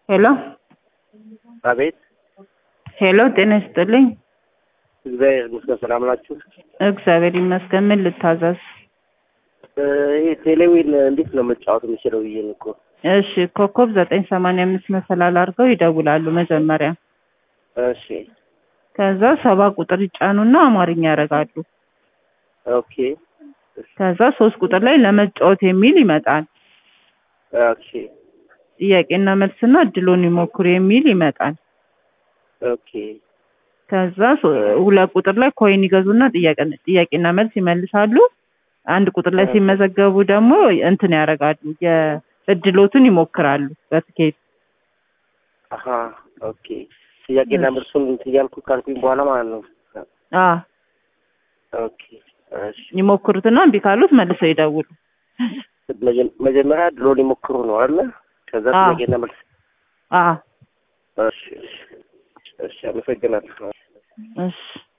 ሄሎ አቤት ሄሎ፣ ጤና ይስጥልኝ። እግዚአብሔር ይመስገን። ሰላም ናችሁ? እግዚአብሔር ይመስገን። ምን ልታዘዝ? እ፣ ይሄ ቴሌዊን እንዴት ነው መጫወት የምችለው ብዬ ነው እኮ። እሺ፣ ኮከብ ዘጠኝ ሰማንያ አምስት መሰላል አድርገው ይደውላሉ መጀመሪያ። እሺ ከዛ ሰባ ቁጥር ይጫኑና አማርኛ ያደርጋሉ። ኦኬ ከዛ ሶስት ቁጥር ላይ ለመጫወት የሚል ይመጣል። ኦኬ ጥያቄና መልስና እድሎን ይሞክሩ የሚል ይመጣል። ኦኬ ከዛ ሶ- ሁለት ቁጥር ላይ ኮይን ይገዙና ጥያቄ- ጥያቄና መልስ ይመልሳሉ። አንድ ቁጥር ላይ ሲመዘገቡ ደግሞ እንትን ያደርጋሉ የእድሎትን ይሞክራሉ በትኬት አሀ ኦኬ ጥያቄና መልሱን እንትን እያልኩ ካልኩኝ በኋላ ማለት ነው። አ ኦኬ እሺ ይሞክሩትና እምቢ ካሉት መልሰው ይደውሉ። መጀ- መጀመሪያ ድሮን ይሞክሩ ነው አይደለ? ከዛ አዎ። ጥያቄና መልስ። አ እሺ እሺ እሺ አመሰግናለሁ። እሺ